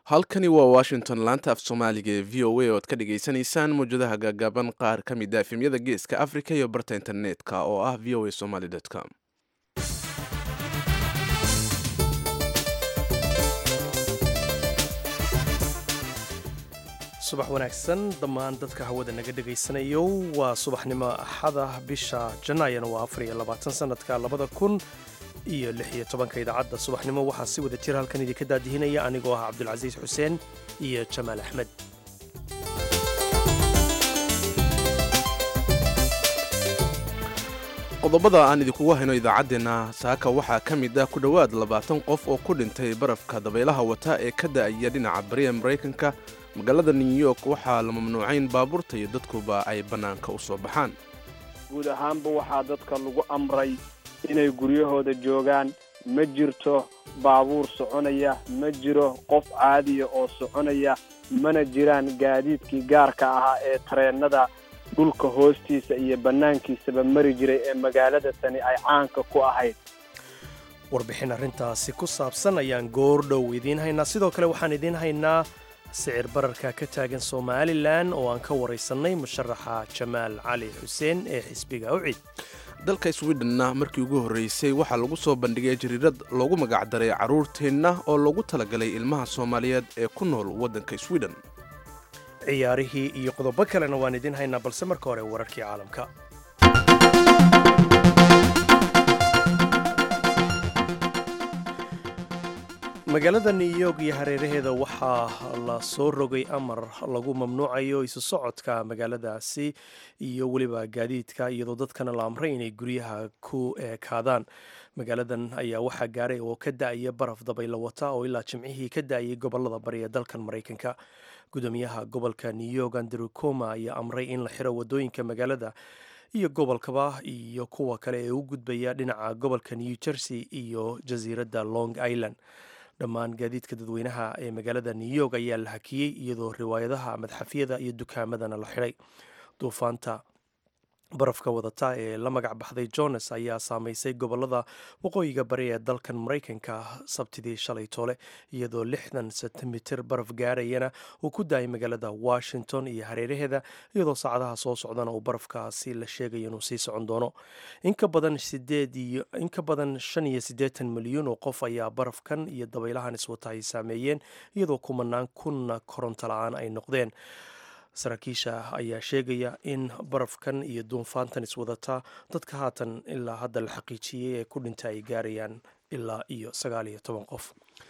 halkani waa washington laanta af soomaaliga ee v o a oo ad ka dhagaysanaysaan mawjadaha gaagaaban qaar ka mid a efemyada geeska africa iyo barta internetka oo ah v o a somaly com subax wanaagsan dhammaan dadka hawada naga dhegaysanayo waa subaxnimo axada bisha janaayana waa afar iyo labaatan sanadka labada kun iyo lix iyo tobanka idaacadda subaxnimo waxaa si wada jira halkan idinka daadihinaya anigoo ah cabdulcasiis xuseen iyo jamaal axmed qodobada aan idinkugu hayno idaacaddeenna saaka waxaa ka mid ah ku dhowaad labaatan qof oo ku dhintay barafka dabaylaha wata ee ka da'aya dhinaca bariya maraykanka magaalada new york waxaa la mamnuucayn baabuurta iyo dadkuba ay bannaanka u soo baxaan guud ahaanba waxaa dadka lagu amray inay guryahooda joogaan ma jirto baabuur soconaya ma jiro qof caadiya oo soconaya mana jiraan gaadiidkii gaarka ahaa ee tareennada dhulka hoostiisa iyo bannaankiisaba mari jiray ee magaalada tani ay caanka ku ahayd warbixin arrintaasi ku saabsan ayaan goordhow idiin haynaa sidoo kale waxaan idiin haynaa sicir bararka ka taagan somalilan oo aan ka waraysannay musharaxa jamaal cali xuseen ee xisbiga ucid dalka swidhenna markii ugu horreysay waxaa lagu soo bandhigay jariirad loogu magacdaray carruurteenna oo loogu talagalay ilmaha soomaaliyeed ee ku nool waddanka swidhen ciyaarihii iyo qodobo kalena waan idiin haynaa balse marka hore wararkii caalamka magaalada new york iyo hareeraheeda waxaa la soo rogay amar lagu mamnuucayo isu socodka magaaladaasi iyo weliba gaadiidka iyadoo dadkana la amray inay guryaha ku eekaadaan magaaladan ayaa waxaa gaaray oo ka da-aya baraf dabaylo wata oo ilaa jimcihii ka da-ayay gobolada bari ee dalkan maraykanka gudoomiyaha gobolka new york andrew coma ayaa amray in la xiro wadooyinka magaalada iyo gobolkaba iyo kuwa kale ee u gudbaya dhinaca gobolka new jersey iyo jasiiradda long island dhammaan gaadiidka dadweynaha ee magaalada new york ayaa la hakiyey iyadoo riwaayadaha madxafyada iyo dukaamadana la xidhay duufaanta barafka wadata ee la magac baxday jones ayaa saameysay gobolada waqooyiga bari ee dalkan maraykanka sabtidii shalay toole iyadoo lixdan sentimitir baraf gaarayana uu ku daayay magaalada washington iyo hareeraheeda iyadoo saacadaha soo socdana uu barafkaasi la sheegayo inuu sii socon doono inka badan inka badan shan iyo siddeetan milyuun oo qof ayaa barafkan iyo dabaylahan iswata ay saameeyeen iyadoo kumanaan kunna koronto la-aan ay noqdeen saraakiisha ayaa sheegaya in barafkan iyo duunfaantan iswadata dadka haatan ilaa hadda la xaqiijiyey ee ku dhinta ay gaarayaan ilaa iyo sagaal iyo toban qof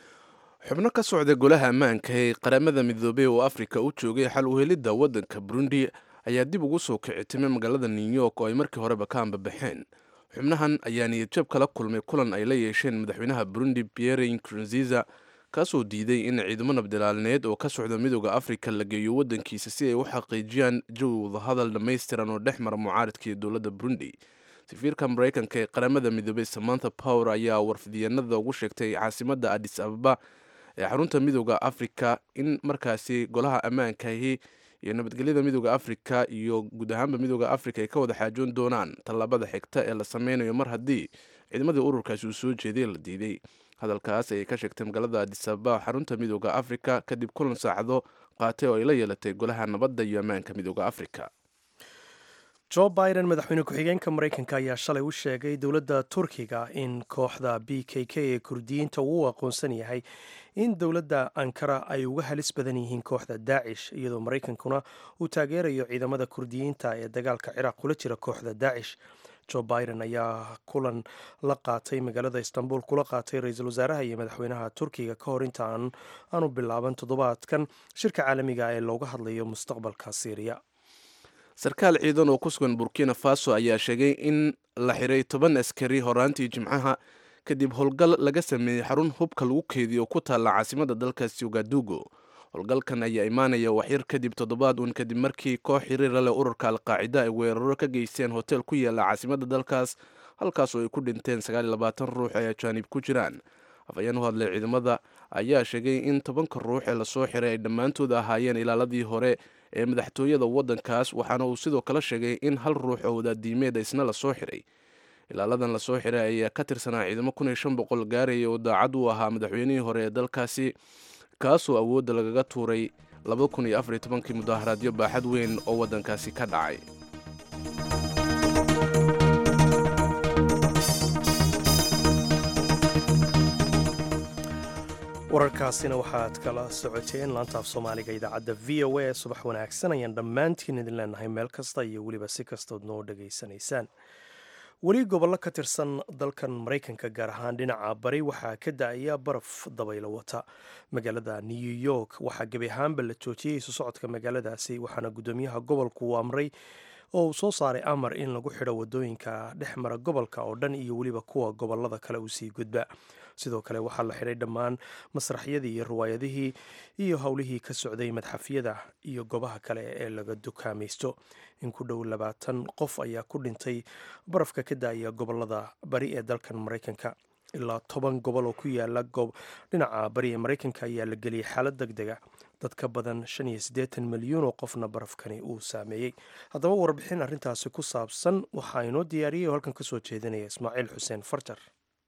xubno ka socda golaha ammaanka ee qaramada midoobey oo afrika u joogay xal uhelidda waddanka burundi ayaa dib ugu soo kicitimay magaalada new york oo ay markii horeba ka ambabaxeen xubnahan ayaa niyadjab kala kulmay kulan ay la yeesheen madaxweynaha burundi pierre nkurunziza kaasoo diiday in ciidamo nabdilaalneed oo ka socda midooda afrika la geeyo waddankiisa si ay u xaqiijiyaan jawi wadahadal dhammaystiran oo dhex mara mucaaridka iyo dowladda burundi safiirka maraykanka ee qaramada midoobey samantha power ayaa warfidyanada ugu sheegtay caasimadda adis ababa ee xarunta midooda afrika in markaasi golaha ammaankaahi iyo nabadgelyada midooda afrika iyo guud ahaanba midooda afrika ay ka wada xaajoon doonaan tallaabada xigta ee la sameynayo mar haddii ciidamadii ururkaasi uu soo jeeday la diiday hadalkaas ayay ka sheegtay magaalada adisababa xarunta midooda afrika kadib kulan saacado qaatay oo ay la yeelatay golaha nabadda iyo ammaanka midooda afrika jo biden madaxweyne ku-xigeenka maraykanka ayaa shalay u sheegay dowladda turkiga in kooxda b k k ee kurdiyiinta uu aqoonsan yahay in dowladda ankara ay uga halis badan yihiin kooxda daacish iyadoo maraykankuna uu taageerayo ciidamada kurdiyiinta ee dagaalka ciraaq kula jira kooxda daacish jo biden ayaa kulan la qaatay magaalada istanbul kula qaatay ra-iisul wasaaraha iyo madaxweynaha turkiga ka hor inta aanu bilaaban toddobaadkan shirka caalamiga ee looga hadlayo mustaqbalka syriya sarkaal ciidan oo ku sugan burkina faso ayaa sheegay in la xiray toban askari horaantii jimcaha kadib howlgal laga sameeyey xarun hubka lagu keediyo oo ku taalla caasimada dalkaasi ugadugo howlgalkan ayaa imaanaya waxyar kadib toddobaad uun kadib markii koox xiriira leh ururka alqaacida ay weeraro ka geysteen hotel ku yaala caasimada dalkaas halkaas oo ay ku dhinteen ruux ay ajaanib ku jiraan afhayeen u hadlay ciidamada ayaa sheegay in tobanka ruux ee lasoo xiray ay dhammaantood ahaayeen ilaaladii hore ee madaxtooyada waddankaas waxaana uu sidoo kale sheegay in hal ruux oo wadaadiimeed isna lasoo xiray ilaaladan lasoo xiray ayaa ka tirsanaa ciidamo kun iyo shan boqol gaaraya oo daacad u ahaa madaxweynihii hore ee dalkaasi kaasoo awoodda lagaga tuuray kii mudaharaadyo baaxad weyn oo waddankaasi ka dhacay wararkaasina waxaad kala socoteen laantaaf soomaaliga idaacadda v o a subax wanaagsan ayaan dhammaantiin idin leenahay meel kasta iyo weliba si kastood noo dhegaysanaysaan weli gobollo ka tirsan dalkan maraykanka gaar ahaan dhinaca bari waxaa ka da-aya baraf dabaylo wata magaalada new york waxaa gebi ahaanba la joojiyey isu socodka magaaladaasi waxaana guddoomiyaha gobolku uu amray oo uu soo saaray amar in lagu xidho wadooyinka dhex mara gobolka oo dhan iyo weliba kuwa gobolada kale uu sii gudba sidoo kale waxaa la xidhay dhammaan masraxyadii iyo riwaayadihii iyo howlihii ka socday madxafyada iyo goobaha kale ee laga dukaamaysto in ku dhow labaatan qof ayaa ku dhintay barafka ka daaya gobolada bari ee dalkan maraykanka ilaa toban gobol oo ku yaala dhinaca bari ee maraykanka ayaa la geliyey xaalad deg dega dad ka badan shan iyo siddeetan milyuun oo qofna barafkani uu saameeyey haddaba warbixin arrintaasi ku saabsan waxaa inoo diyaariyay oo halkan ka soo jeedinaya ismaaciil xuseen farjar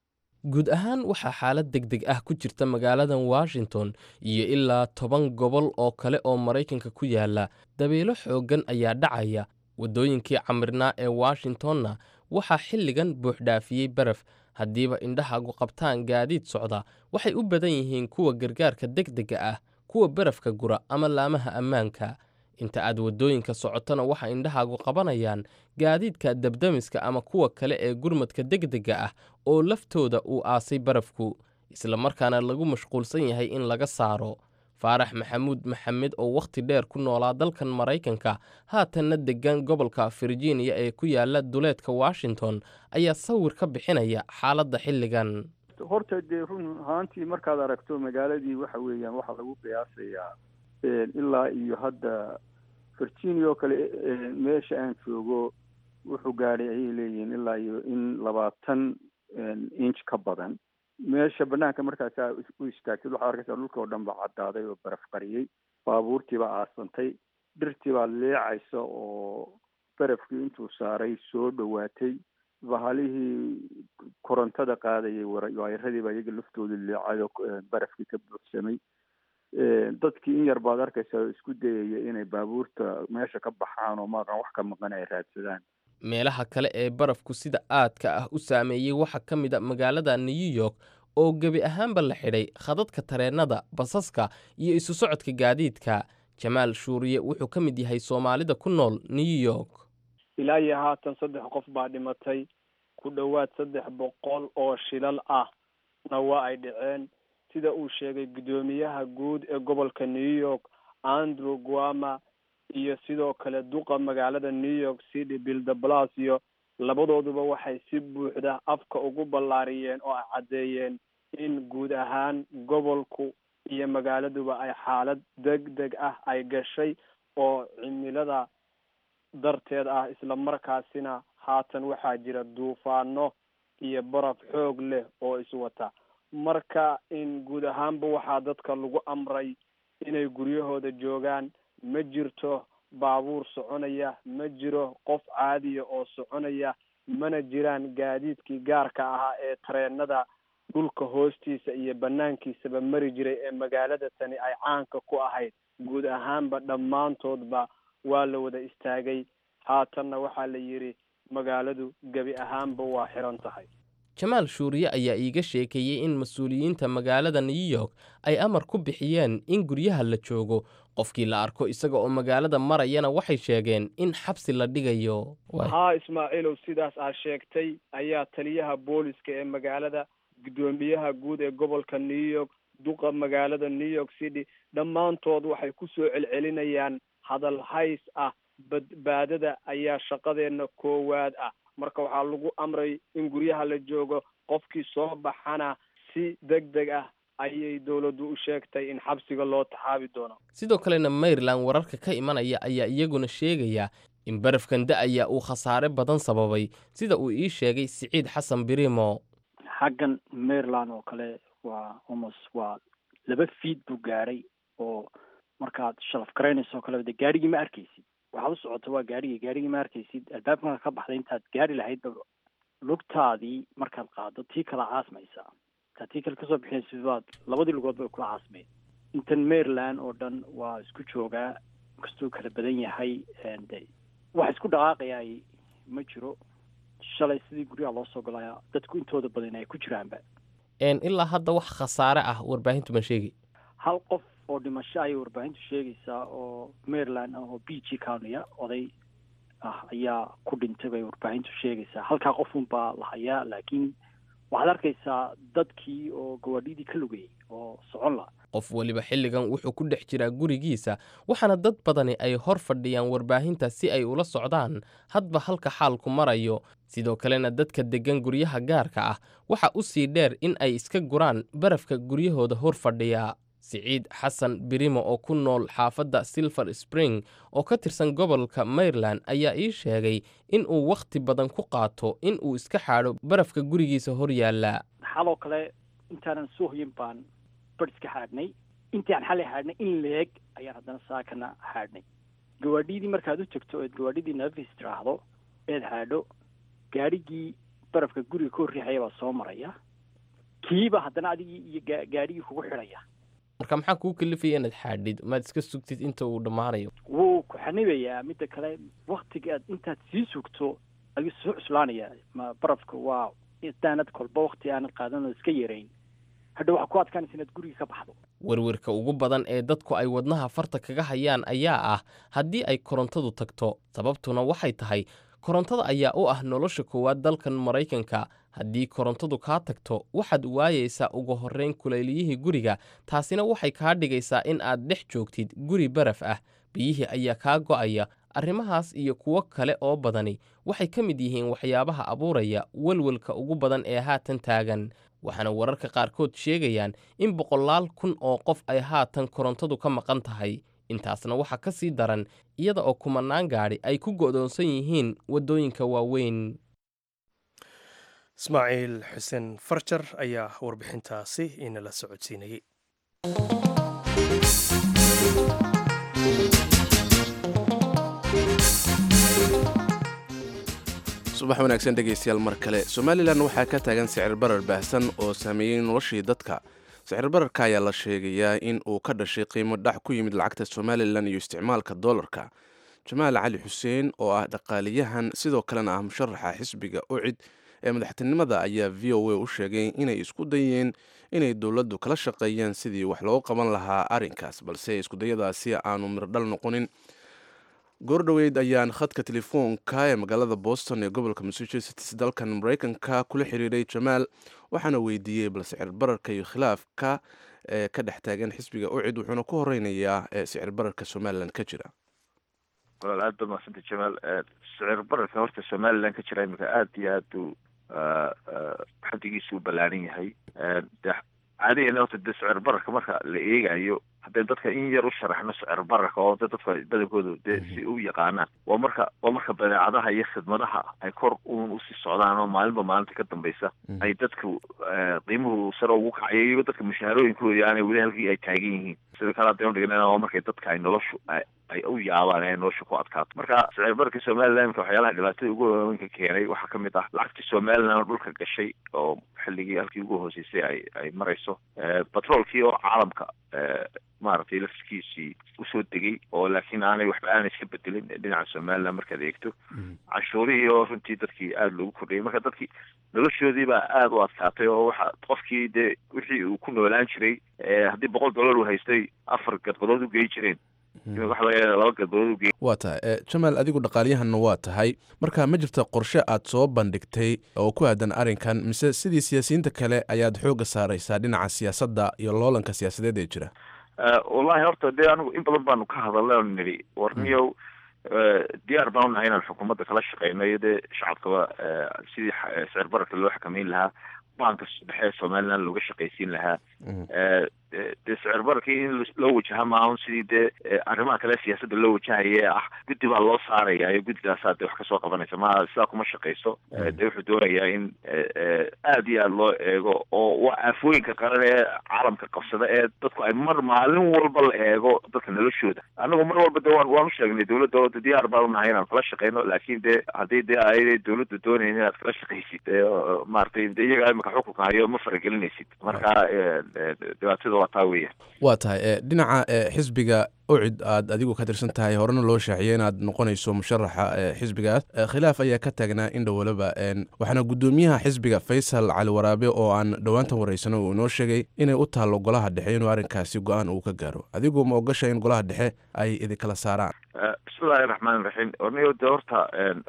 guud ahaan waxaa xaalad deg deg ah ku jirta magaaladan washington iyo ilaa toban gobol oo kale oo maraykanka ku yaala dabeelo xooggan ayaa dhacaya waddooyinkii camirnaa ee washingtonna waxaa xilligan buuxdhaafiyey baraf haddiiba indhahaagu qabtaan gaadiid socda waxay u badan yihiin kuwa gargaarka deg dega ah kuwa barafka gura ama laamaha ammaanka inta aad waddooyinka socotona waxaa indhahaagu qabanayaan gaadiidka dabdamiska ama kuwa kale ee gurmadka degdega ah oo laftooda uu aasay barafku isla markaana lagu mashquulsan yahay in laga saaro faarax maxamuud maxamed oo wakhti dheer ku noolaa dalkan maraykanka haatanna deggan gobolka virginia ee ku yaala duleedka washington ayaa sawir ka bixinaya xaaladda xilligan horta dee run ahaantii markaad aragto magaaladii waxa weeyaan waxaa lagu qiyaasayaa ilaa iyo hadda virginia oo kale meesha aan joogo wuxuu gaadhay ayay leeyihiin ilaa iyo in labaatan inch ka badan meesha banaanka markaasaa u istaagtay waxaad arkaysaa dhulka oo dhan ba caddaaday oo baraf qariyey baabuurtii baa aasantay dhirtii baa leecaysa oo barafkii intuu saaray soo dhowaatay bahalihii korontada qaadayay waayaradii baa iyaga laftooda leecay oo barafkii ka buuxsamay dadkii in yar baad arkaysaa oo isku dayaya inay baabuurta meesha ka baxaan oo maaqan wax ka maqan ay raadsadaan meelaha kale ee barafku sida aadka ah u saameeyey waxaa ka mid a magaalada new york oo gebi ahaanba la xidhay khadadka tareennada basaska iyo isu socodka gaadiidka jamaal shuuriye wuxuu ka mid yahay soomaalida ku nool new york ilaa iyo haatan saddex qof baa dhimatay ku dhowaad saddex boqol oo shilal ah na waa ay dhaceen sida uu sheegay guddoomiyaha guud ee gobolka new york andrew guama iyo sidoo kale duqa magaalada new york city bill de blasio labadooduba waxay si buuxda afka ugu ballaariyeen oo ay caddeeyeen in guud ahaan gobolku iyo magaaladuba ay xaalad deg deg ah ay gashay oo cimilada darteed ah isla markaasina haatan waxaa jira duufaano iyo baraf xoog leh oo iswata marka in guud ahaanba waxaa dadka lagu amray inay guryahooda joogaan ma jirto baabuur soconaya ma jiro qof caadiya oo soconaya mana jiraan gaadiidkii gaarka ahaa ee tareenada dhulka hoostiisa iyo banaankiisaba mari jiray ee magaalada tani ay caanka ku ahayd guud ahaanba dhammaantoodba waa la wada istaagay haatanna waxaa la yidhi magaaladu gebi ahaanba waa xiran tahay jamaal shuuriye ayaa iiga sheekeeyey in mas-uuliyiinta magaalada new york ay amar ku bixiyeen in guryaha la joogo qofkii la arko isaga oo magaalada marayana waxay sheegeen in xabsi la dhigayo haa ismaaciilow sidaas aa sheegtay ayaa taliyaha booliska ee magaalada guddoomiyaha guud ee gobolka new york duqa magaalada new york city dhammaantood waxay ku soo celcelinayaan hadal hays ah badbaadada ayaa shaqadeena koowaad ah marka waxaa lagu amray in guryaha la joogo qofkii soo baxana si deg deg ah ayay dowladdu u sheegtay in xabsiga loo taxaabi doono sidoo kalena maryland wararka ka imanaya ayaa iyaguna sheegaya in barafkan da-aya uu khasaare badan sababay sida uu ii sheegay siciid xasan birimo xaggan maryland oo kale waa almost waa laba fiid buu gaadhay oo markaad shalaf garaynayso o kale de gaarigii ma arkaysid waxaad u socota waa gaarigii gaarigii ma arkaysid albaabka markaad ka baxday intaad gaari lahayd lugtaadii markaad qaado tii kala caasmaysaa intaad tii kale kasoo bixinaysid baad labadii lugood bay kula caasmayd intan maryland oo dhan waa isku joogaa inkastuu kala badan yahay de wax isku dhaqaaqayaa ma jiro shalay sidii guryaha loo soo galaya dadku intooda badan ay ku jiraanba ilaa hadda wax khasaare ah warbaahintu ma sheegi hal qof oo dhimasho ayay warbaahintu sheegaysaa oo maryland ah oo b g county-a oday ah ayaa ku dhintay bay warbaahintu sheegaysaa halkaa qofun baa la hayaa laakiin waxaad arkaysaa dadkii oo gawaadhidii ka lugayay oo socon la qof weliba xilligan wuxuu ku dhex jiraa gurigiisa waxaana dad badani ay hor fadhiyaan warbaahinta si ay ula socdaan hadba halka xaalku marayo sidoo kalena dadka deggan guryaha gaarka ah waxa u sii dheer in ay iska guraan barafka guryahooda hor fadhiya siciid xasan birimo oo ku nool xaafadda silver spring oo ka tirsan gobolka maryland ayaa ii sheegay in uu wakhti badan ku qaato in uu iska xaadho barafka gurigiisa hor yaalla xaloo kale intaanan soo hoyin baan bar iska xaadhnay intii aan xalay xaadhnay in leeg ayaan haddana saakana xaadhnay gawaadhidii markaad u tegto eed gawaadhidii nafis tiraahdo eed xaadho gaadhigii barafka guriga ka horriixaya baa soo maraya kiiba haddana adigii iyo ga gaadhigii kugu xidhaya marka maxaa kuu kalifaya inaad xaadhid maad iska sugtid inta uu dhammaanayo wuu ku xanibayaa midda kale waktiga aad intaad sii sugto ayuu soo cuslaanaya ma barafka waa intaanad kolba wakti aanad qaadan oo iska yarayn hadha waxaa ku adkaanaysa inaad guriga ka baxdo werwerka ugu badan ee dadku ay wadnaha farta kaga hayaan ayaa ah haddii ay korontadu tagto sababtuna waxay tahay korontada ayaa u ah nolosha koowaad dalkan maraykanka haddii korontadu kaa tagto waxaad waayaysaa ugu horrayn kulayliyihii guriga taasina waxay kaa dhigaysaa in aad dhex joogtid guri baraf ah biyihii ayaa kaa go'aya arrimahaas iyo kuwo kale oo badani waxay ka mid yihiin waxyaabaha abuuraya welwelka ugu badan ee haatan taagan waxaana wararka qaarkood sheegayaan in boqolaal kun oo qof ay haatan korontadu ka maqan tahay intaasna waxaa ka sii daran iyada oo kumanaan gaadhi ay ku go'doonsan yihiin waddooyinka waaweyn ismaaciil xuseen farjar ayaa warbixintaasi inala socodsiinayey subax wanaagsan dhegaystayaal mar kale somalilan waxaa ka taagan sicir barar baahsan oo saameeyey noloshii dadka sicir bararka ayaa la sheegayaa in uu ka dhashay qiimo dhac ku yimid lacagta somalilan iyo isticmaalka doolarka jamaal cali xuseen oo ah dhaqaaliyahan sidoo kalena ah musharaxa xisbiga ucid ee madaxtinimada ayaa v o a u sheegay inay isku dayeen inay dowladdu kala shaqeeyaan sidii wax loogu qaban lahaa arrinkaas balse iskudayadaasi aanu mirdhal noqonin goordhoweyd ayaan khadka telefoonka ee magaalada boston ee gobolka massachusetts dalkan maraykanka kula xiriiray jamaal waxaana weydiiyey bal sicir bararka iyo khilaafka ee ka dhex taagan xisbiga ucid wuxuuna ku horeynayaa ee sicir bararka somalilan ka jira walaal aad baad mahadsanta jamaal sicir bararka horta somalilan ka jira iminka aada iyo aad buu xadigiisu u ballaaran yahay de caadiyan horta de sicir bararka marka la eegayo haddee dadka in yar u sharaxno sicir bararka oo de dadka badankoodu dee si u yaqaanaan waa marka waa marka badeecadaha iyo khidmadaha ay kor uun usii socdaan oo maalinba maalinta ka dambaysa ay dadku qiimuhu sare ugu kacayo iyago dadka mushaharooyinkoodii aanay weli halkii ay taagan yihiin sida kale haddaynu dhigna waa markay dadka ay noloshu ay u yaabaan ee nolosha ku adkaato marka sicir bararka somalilan imka waxyaalaha dhibaatada ugu waaweynka keenay waxaa kamid ah lacagtii somalilan oo dhulka gashay oo xilligii halkii ugu hooseysay ay ay marayso batroolkii oo caalamka maaragtay lafskiisii usoo degay oo laakiin aanay waxba aanay iska bedelin dhinaca somalilan markaad eegto cashuurihii oo runtii dadkii aada loogu kordhayay marka dadkii noloshoodii baa aada u adkaatay oo waxa qofkii dee wixii uu ku noolaan jiray haddii boqol dollar uu haystay afar gadbadood u gey jireen waxa laga yaaba laba gadbadood u gey waa tahay jamaal adigu dhaqaaliyahanna waa tahay marka ma jirta qorshe aad soo bandhigtay oo ku aadan arrinkan mise sidii siyaasiyiinta kale ayaad xoogga saaraysaa dhinaca siyaasadda iyo loolanka siyaasadeed ee jira wallahi horta dee anigu in badan baanu ka hadalnay oon nidhi warniyow diyaar baan unahay inaan xukuumadda kala shaqeyno iyo dee shacabkaba sidii sicir bararka loo xakameyn lahaa banka dhexe somaliland looga shaqaysiin lahaa dee sicir bararkii in loo wajaha maahan sidii dee arrimaha kale siyaasadda loo wajahaya ee ah guddi baa loo saaraya iyo guddidaasaa dee wax kasoo qabanaysa ma sidaa kuma shaqayso dee wuxuu doonayaa in aada iyo aada loo eego oo waa aafooyinka qaran ee caalamka qabsada ee dadku ay mar maalin walba la eego dadka noloshooda annagu mar walba de waan waan u sheegnay dowladda oo diyaar baan unahay inaan kala shaqeyno laakiin dee haddii dee ay dowladdu doonayn inaad kala shaqaysid maaragtay de iyaga imika xukunka hayo ma faragelinaysid marka dhibaatada waa taa weeyaan waa tahay dhinaca xisbiga ucid aad adigu ka tirsan tahay horena loo shaaciyay inaad noqonayso musharaxa xisbigaas khilaaf ayaa ka taagnaa in dhowalaba waxaana guddoomiyaha xisbiga faysal cali waraabe oo aan dhowaantan waraysano uu inoo sheegay inay u taallo golaha dhexe inuu arrinkaasi go-aan uu ka gaaro adigu ma ogasha in golaha dhexe ay idinkala saaraan bismillahi raxmaan raxiim orniyo de horta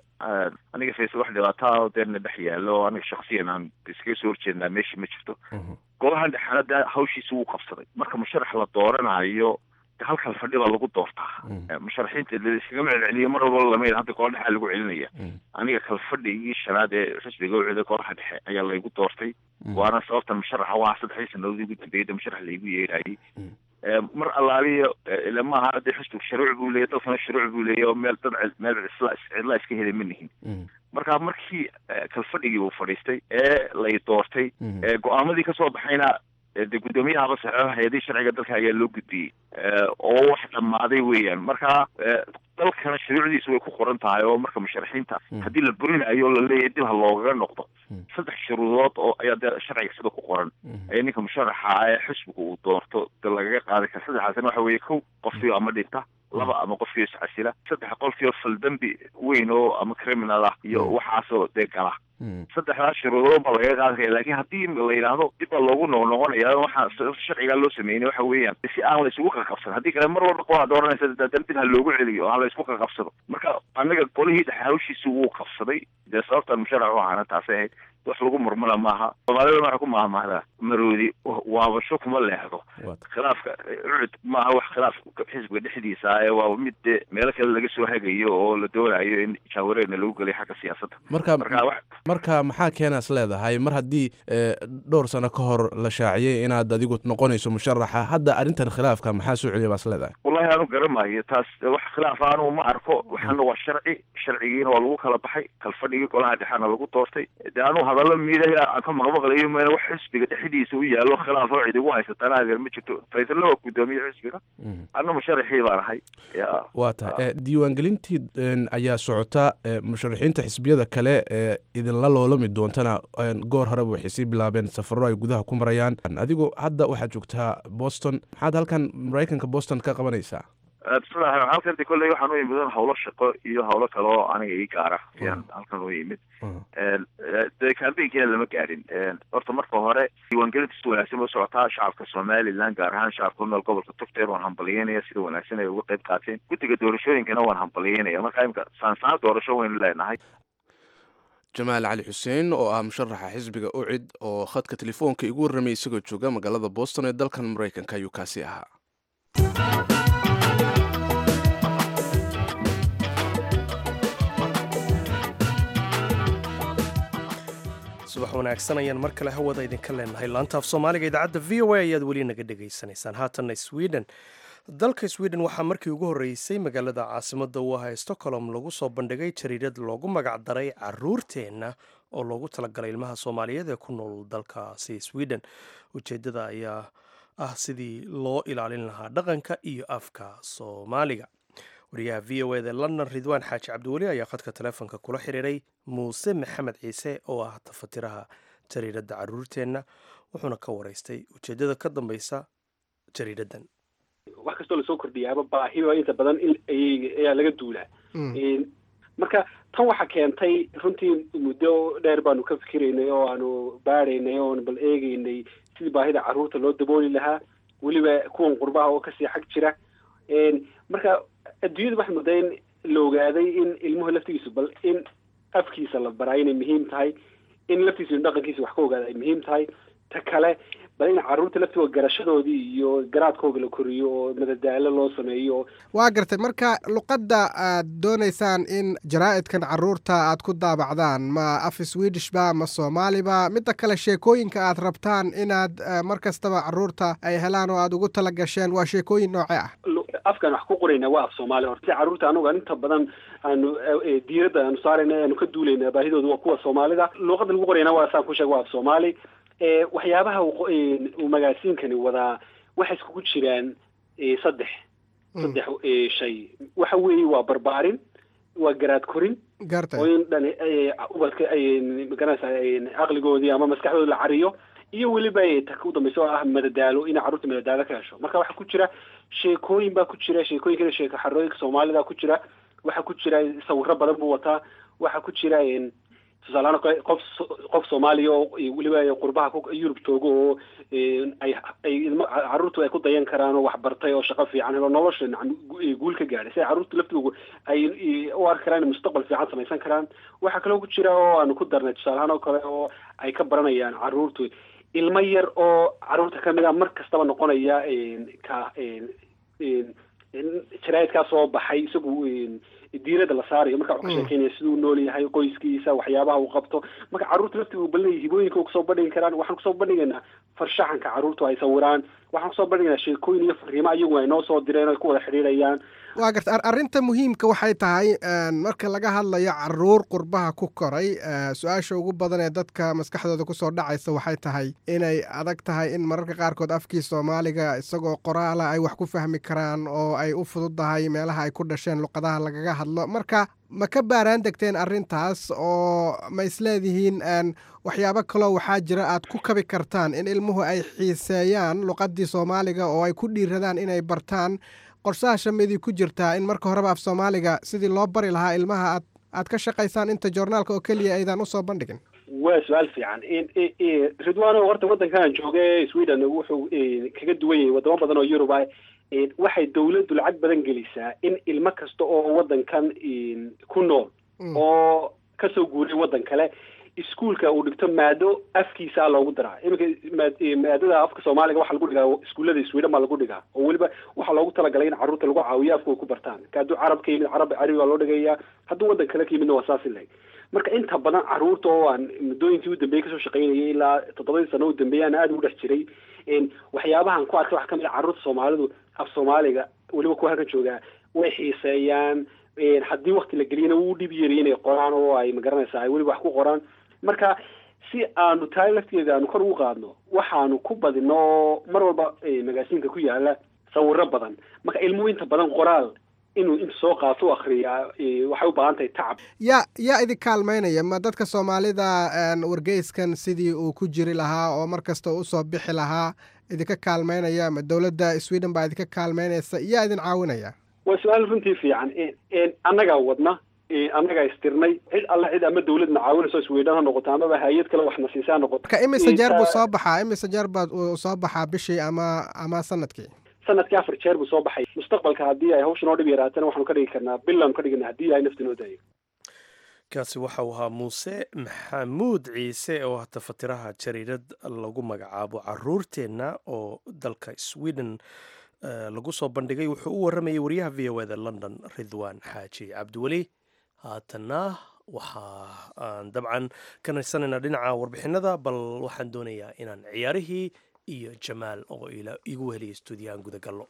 aniga faysal wax dhibaataa oo deena dhex yaalo oo aniga shaksiyan aan iskaga soo horjeednaa meeshii ma jirto golahan dhexena de hawshiisa wuu qabsaday marka musharax la dooranayo halkan fadhi baa lagu doortaa musharaxiinta iskagama celceliyo mar walba lama hadda gola dhexaa lagu celinaya aniga kalfadhigii shanaad ee xisbiga ucida golaha dhexe ayaa laygu doortay waana sababtan musharaxa waa saddexdii sanadood igu dambeeyay musharax laygu yeerayay mar allaaliyo maaha hadee xisbiga shuruuc buu leeyahy dalkana shuruuc buu leeyahy oo meel dad meel cidla cidla iska heli ma nihin marka markii kalfadhigii uu fadhiistay ee lay doortay ee go-aamadii kasoo baxayna de guddoomiyahaba saxeexo hay-adihii sharciga dalka ayaa loo gudbiyey oo wax dhammaaday weeyaan marka dalkana shuruucdiisu way ku qoran tahay oo marka musharaxiinta haddii la burinayo o laleeyahay dib ha loogaga noqdo saddex shuruudood oo ayaa dee sharciga sida ku qoran ee ninka musharaxa ee xisbiga uu doorto de lagaga qaadi kara saddexaasna waxa weeye kow qofkii ama dhinta laba ama qofkii iscasila saddex qofkii faldambi weyn oo ama criminal ah iyo waxaasoo dee gala saddexdaas shuruudood baa lagaga qaadi kara lakin haddii la yidhaahdo dib baa loogu noqnoqonaya waxaa sharcigaa loo sameynay waxa weeyaan si aan la isugu qaqabsan haddii kale mar walba qolaa dooranaysa dan dib ha loogu celiyo ha la isku qaqabsado marka anaga golihii dhexe hawshiisi wuu qabsaday dee sababtan musharax u ahana taasay ahayd wax lagu murmana maaha soomaalida waxay ku mahmahdaa maroodi waabasho kuma leexdo khilaafka ucud maaha wax khilaaf xisbiga dhexdiisa ee waa mid de meelo kale laga soo hagayo oo la doonayo in jaawareerna lagu geliyo xagga siyaasadda marka marka wax marka maxaa keenaas leedahay mar haddii dhowr sano ka hor la shaaciyey inaad adigu noqonayso musharaxa hadda arrintan khilaafka maxaa soo celiya baas leedahay wallahi aanu garamayo taas wax khilaaf aanu ma arko waxaana waa sharci sharcigiina waa lagu kala baxay kalfadhigii golaha dhexena lagu doortay de anu hadallo miidaha aan ka maqmaqlayo mena wax xisbiga dhexdiisa u yaalo khilaaf oo cid igu haysatana adeer ma jirto faysalla waa guddoomiye xisbiga anna musharaxii baan ahay ya waa tahay diiwaangelintii ayaa socota musharaxiinta xisbiyada kale ee idinla loolami doontana goor horeba waxay sii bilaabeen safaro ay gudaha ku marayaan adigu hadda waxaad joogtaa boston maxaad halkan maraykanka boston ka qabanaysaa bismillahi halkan de kolley waxaan u yimid hawlo shaqo iyo hawlo kale oo aniga ii gaara ayaan halkan u yimid de kambeynkiina lama gaadhin horta marka hore diiwaangelinta si wanaagsan u socotaa shacabka somaliland gaar ahaan shacabka ku nool gobolka togteer waan hambalyeynaya sida wanaagsan ay uga qayb qaateen guddiga doorashooyinkana waan hambalyeynaya marka imika saansaan doorasho waynu leenahay jamaal cali xuseen oo ah musharaxa xisbiga ucid oo khadka telefoonka igu warramay isagoo jooga magaalada boston ee dalkan maraykanka ayuu kaasi ahaa subax wanaagsan ayaan mar kale hawada idinka leenahay laantaaf soomaaliga idaacadda v o a ayaad weli naga dhegaysanaysaan haatanna sweden dalka sweden waxaa markii ugu horreysay magaalada caasimada u ah stockholm lagu soo bandhigay jariirad loogu magac daray caruurteenna oo loogu talagalay ilmaha soomaaliyeed ee ku nool dalkaasi sweden ujeeddada ayaa ah sidii loo ilaalin lahaa dhaqanka iyo afka soomaaliga wariyaha v o eda london ridwaan xaaji cabdiweli ayaa khadka telefoonka kula xiriiray muuse maxamed ciise oo ah tafatiraha jariiradda caruurteenna wuxuuna ka waraystay ujeeddada ka dambeysa jariiraddan wax kastoo lasoo kordhiyaaba baahiba inta badan ayaa laga duulaa marka tan waxa keentay runtii muddo dheer baanu ka fikiraynay oo aanu baadhaynay oon bal eegeynay sidii baahida carruurta loo dabooli lahaa weliba kuwan qurbaha oo kasii xag jira marka adduunyada waxay muddaa in la ogaaday in ilmuhu laftigiisu bal in afkiisa la baraa inay muhiim tahay in laftiisu in dhaqankiisa wax ka ogaada ay muhiim tahay ta kale bal in carruurta laftigooda garashadoodii iyo garaadkooga la koriyo oo madadaalo loo sameeyo waa gartay marka luqadda aad doonaysaan in jaraa'idkan carruurta aad ku daabacdaan ma af swedish ba ma soomaaliba midda kale sheekooyinka aad rabtaan inaad mar kastaba carruurta ay helaan oo aad ugu tala gasheen waa sheekooyin nooce ah afkaan wax ku qorayna waa af soomaali horta si carruurta anuga inta badan aanu diiradda aanu saarayna aanu ka duulayna baahidooda waa kuwa soomaalida luuqadda lagu qorayna waa saan ku sheega waa af soomaali waxyaabaha uu magaasiinkani wadaa waxay iskugu jiraan saddex saddex shay waxa weeye waa barbaarin waa garaad korin gartay oo in dhan ubadka magaranaysa caqligoodii ama maskaxdooda la cariyo iyo weliba ta u dambaysa oo ah madadaalo inay carruurta madadaalo ka hesho marka waxaa ku jira sheekooyin baa ku jira sheekooyinkana sheeko xarooyinka soomaalida ku jira waxaa ku jira sawiro badan buu wataa waxaa ku jira tusaalehaan kale qof qof soomaaliya oo weliba qurbaha yurub joogo oo ay ay ilmo carruurtu ay ku dayan karaan oo waxbartay oo shaqo fiican helo nolosha guul ka gaadhay si ay carruurtu laftoodu ay u arki karaan inay mustaqbal fiican samaysan karaan waxaa kaloo ku jira oo aanu ku darnay tusaalehaan oo kale oo ay ka baranayaan carruurtu ilmo yar oo carruurta kamid a mar kastaba noqonaya ka jaraa'idkaa soo baxay isagu diirada la saarayo marka wuxuu ka sheekeynaya siduu nool yahay qoyskiisa waxyaabaha uu qabto marka carruurta laftiga uu balinaya hibooyinka kusoo bandhigi karaan waxaan kusoo bandhigaynaa farshaxanka carruurtu ay sawiraan waxaan kusoo bandhigaynaa sheekooyin iyo fariimo ayagu ay noo soo direen o ay ku wada xidhiidhayaan waa garta arrinta muhiimka waxay tahay marka laga hadlayo caruur qurbaha ku koray su-aasha ugu badan ee dadka maskaxdooda kusoo dhacaysa waxay tahay inay adag tahay in mararka qaarkood afkii soomaaliga isagoo qoraala ay wax ku fahmi karaan oo ay u fududdahay meelaha ay ku dhasheen luqadaha lagaga hadlo marka ma ka baaraan degteen arrintaas oo ma isleedihiin waxyaabo kaloo waxaa jira aad ku kabi kartaan in ilmuhu ay xiiseeyaan luqaddii soomaaliga oo ay ku dhiiradaan inay bartaan qorshaha shamidii ku jirtaa in marka horeba af soomaaliga sidii loo bari lahaa ilmaha aad aad ka shaqaysaan inta joornaalka oo keliya aydan usoo bandhigin waa su-aal fiican ridwano horta waddankan jooga ee sweden wuxuu kaga duwan yahay wadamo badan oo yurub ah waxay dawladdu lacag badan gelisaa in ilmo kasta oo waddankan ku nool oo kasoo guuray waddan kale iskuolka uu dhigto maado afkiisa a loogu daraa iminka maadada afka soomaaliga waxaa lagu dhigaa iskuullada sweden baa lagu dhigaa oo weliba waxaa loogu talagalay in carruurta lagu caawiyo afka ay ku bartaan ka hadduu carab ka yimid carab carabi baa loo dhigayaa hadduu waddan kale ka yimidna waa saasi lahayd marka inta badan carruurta oo aan muddooyinkii u dambeeyey kasoo shaqaynayay ilaa toddobadii sano u dambeeyay aan aada ugu dhex jiray waxyaabahan ku arkay waxaa kamid a carruurta soomaalidu af soomaaliga weliba kuwa halkan joogaa way xiiseeyaan haddii wakti la geliyana wuu dhib yari inay qoraan oo ay magaranaysaa ay weliba wax ku qoraan marka si aanu tahay lafteeda aanu kor ugu qaadno waxaanu ku badino oo mar walba magaasiinka ku yaala sawiro badan marka ilmuhu inta badan qoraal inuu inta soo qaato u akriyaa waxay u baahan tahay tacab yaa yaa idin kaalmaynaya ma dadka soomaalida wargeyskan sidii uu ku jiri lahaa oo mar kasta usoo bixi lahaa idinka kaalmaynaya ma dowladda sweden baa idinka kaalmaynaysa yaa idin caawinaya waa su-aal runtii fiican annagaa wadna annagaa istirnay cid alla cid ama dawladna caawinayso sweden ha noqoto amaba hay-ad kale waxna siisa ha noqoto marka imise jeer buu soo baxaa imise jeer baa uu soo baxaa bishii ama ama sanadkii sanadkii afar jeer buu soo baxay mustaqbalka haddii ay hawsha noo dhib yaraatana waxaanu ka dhigi karnaa bilaanu ka dhigana haddii ay nafta noo daayo kaasi waxa uu ahaa muuse maxamuud ciise oo hata fatiraha jariirad lagu magacaabo caruurteenna oo dalka sweden lagu soo bandhigay wuxuu u waramayay wariyaha v o eda london ridwan xaaji cabdiweli haatanna waxa aan dabcan ka naysanaynaa dhinaca warbixinada bal waxaan doonayaa inaan ciyaarihii iyo jamaal oo igu weheliya stuudiyahan gudagallo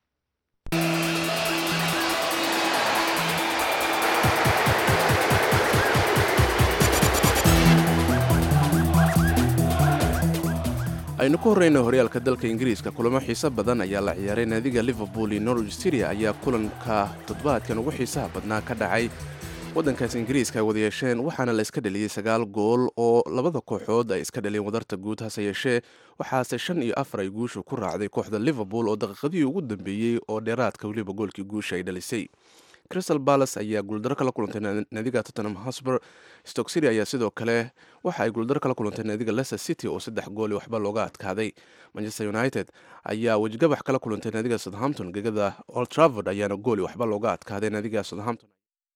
aynu ku horreyna horyaalka dalka ingiriiska kulamo xiiso badan ayaa la ciyaaray naadiga liverpool iyo norwich syria ayaa kulanka toddobaadkan ugu xiisaha badnaa ka dhacay waddankaas ingiriiska ay wada yeesheen waxaana la iska dhaliyey sagaal gool oo labada kooxood ay iska dhaleen wadarta guud hase yeeshee waxaase shan iyo afar ay guushu ku raacday kooxda liverpool oo daqiiqadihii ugu dambeeyey oo dheeraadka weliba goolkii guusha ay dhalisay crystal balas ayaa guuldaro kala kulantay naadiga tottenham hosber stock city ayaa sidoo kale waxa ay guuldaro kala kulantay naadiga leicester city oo saddex gooli waxba looga adkaaday manchester united ayaa wejigabax kala kulantay naadiga southampton gegada old travord ayaana gooli waxba looga adkaaday naadiga southampton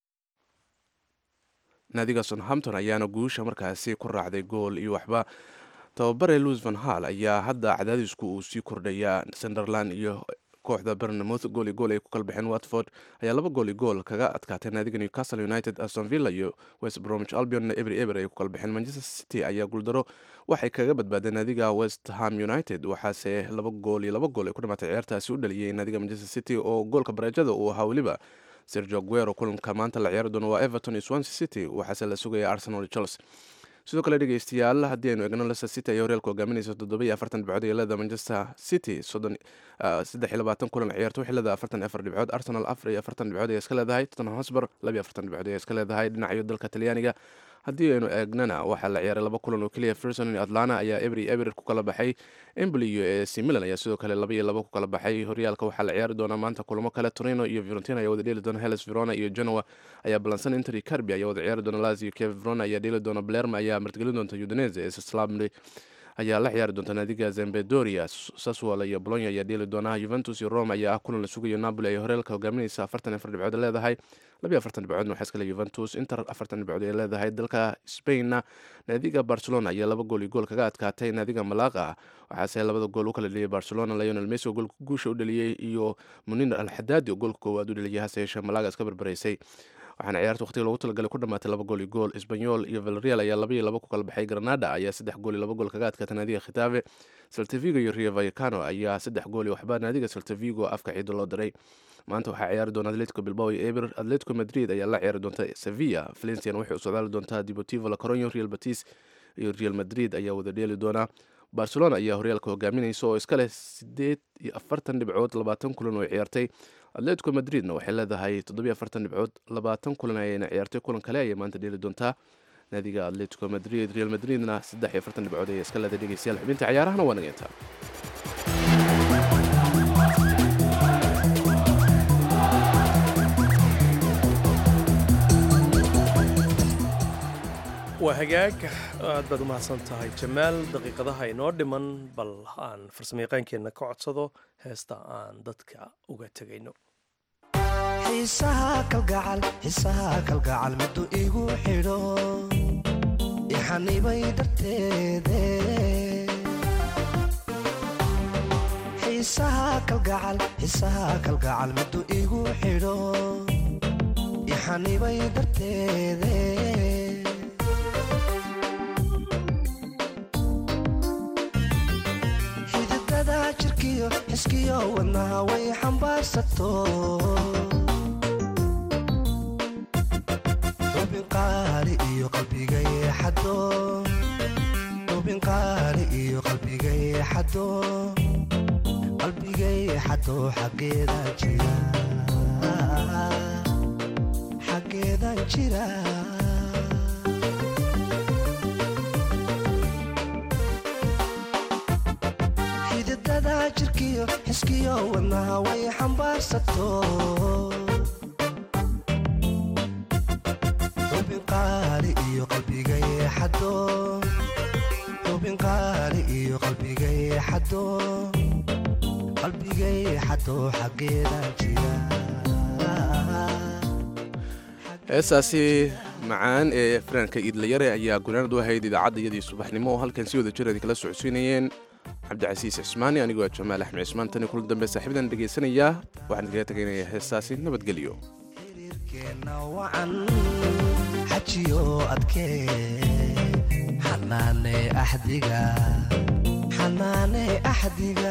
naadiga southampton ayaana guusha markaasi ku raacday gool iyo waxba tababare louis van hall ayaa hadda cadaadisku uu sii kordhayaa sunderland iyo kooxda bernamouth gooli gool ay ku kala baxeen watford ayaa laba gooli gool kaga adkaatay naadiga newcastle united aston villa iyo west bromwich albion eber eber ay ku kala baxeen manchester city ayaa guuldaro waxay kaga badbaadeen naadiga west ham united waxaase laba gool iyo laba gool ay ku dhamaatay ciyaartaasi u dhaliyey naadiga manchester city oo goolka bareejada uu ahaa weliba sergio guero kulanka maanta la ciyaari doono waa everton iyo swansea city waxaase la sugaya arsenal iyo chelsea sidoo kale dhegeystayaal haddii aynu egno leicester city ayaa horyaalka hogaaminaysa toddoba iyo afartan dhibcood ee leeda manchester city soddon saddex iyo labaatan kulan ciyaarto waxay leedahay afartan iyo afar dhibcood arsenal afar iyo afartan dhibcood ayaa iska leedahay tottenham hosber laba iyo afartan dhibcood ayaa iska leedahay dhinacayo dalka talyaaniga haddii aynu eegnana waxaa la ciyaaray laba kulan oo keliya ferson iyo atlana ayaa ebri eber ku kala baxay emboli iyo ac milan ayaa sidoo kale laba iyo laba ku kala baxay horyaalka waxaa la ciyaari doonaa maanta kulamo kale torino iyo fiorentina ayaa wada dheeli doona hellas verona iyo genoa ayaa balansan inter iyo carbi ayaa wada ciyaari doona lazio kiev verona ayaa dheeli doona blerma ayaa martigelin doonta udinese ee slamri ayaa la ciyaari doonta naadiga zembedoria saswal iyo bolonya ayaa dheeli doona juventus iyo rome ayaa ah kulan la sugayo napoli ay horeelka hogaaminaysa afartan afar dhibcood leedahay labiyo afartan dhibcoodna waxaa iskale juventus inter afartan dhibcood ay leedahay dalka spainna naadiga barcelona ayaa laba gool iyo gool kaga adkaatay naadiga malaqa waxaase labada gool u kala dheliyay barcelona lionel messi oo goolka guusha u dheliyey iyo munir alxadaadi oo goolka koowaad u dheliyay hase yeeshee malaga iska barbaraysay waxaana ciyaarta waqtiga loogu talagalay ku dhamaatay laba gool iyo gool sbanyol iyo valreal ayaa laba iyo laba ku kala baxay granada ayaa saddex gool iyo laba gool kaga adkaatay naadiga khitaave saltavigo iyo rio vallecano ayaa saddex gool iyo waxba naadiga saltavigo afka ciido loo diray maanta waxaa ciyaari doona atletico bilbao iyo eber atletico madrid ayaa la ciyaari doonta sevilla valencian waxay u socdaali doontaa deportivo la coronyo real batis iyo real madrid ayaa wada dheeli doonaa barcelona ayaa horyaalka hogaaminaysa oo iska leh sideed iyo afartan dhibcood labaatan kulan oo ciyaartay atletico madridna waxay leedahay toddobiyo afartan dhibcood labaatan kulan ayayna ciyaartay kulan kale ayay maanta dheeli doontaa naadiga atletico madrid real madridna saddex iyo afartan dhibcood ayay iska leedahay dhegeystayaal xubinta ciyaarahana waa nageyntaa waa hagaag aad baad u mahadsan tahay jamaal daqiiqadaha inoo dhiman bal aan farsamayaqaankeenna ka codsado heesta aan dadka uga tegayno xiisaha kalgacal xiisaha kalgacal middu igu xidho ixanibay darteede xiisaha kalgacal xiisaha kalgacal middu igu xidho ixanibay darteede xididada jirkiyo xiskiyo wadnaha way xambaarsato xubin qaali iyo qalbiga yeexado xubin qaali iyo qalbiga yeexado qalbiga yeexado xaggeedan jira xaggeedan jira xididada jirkiyo xiskiyo wadnaha way xambaarsato xubin qaali iyo qalbiga yeexado xubin qaali iyo qalbiga yeexado qalbiga yeexado xaggeedan jira heesaasi macaan ee fanaanka iidlayare ayaa gunaanad u ahayd idaacadda iyadii subaxnimo oo halkan si wada jir idin kala socodsiinayeen cabdicasiis cismaani anigoo ah jamaal axmed cismaan tani kulan dambe saaxiibadan dhegaysanayaa waxaan idinkaga tegaynayaa heesaasi nabadgelyo xiriirkeenna wacan xajiyo adkee xanaane axdiga xanaane axdiga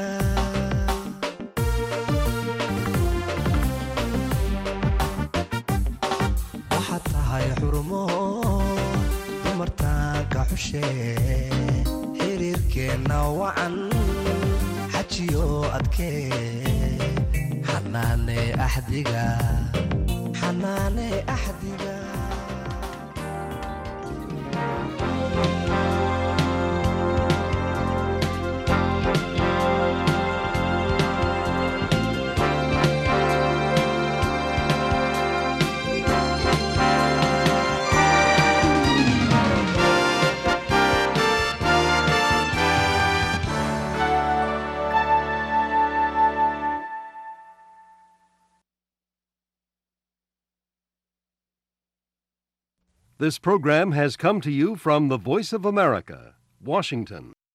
waxaad tahay xurumo dumartaanka xushee xiriirkeenna wacan xajiyo adkee xanaane axdiga xanaane axdiga This program has come to you from the Voice of America, Washington.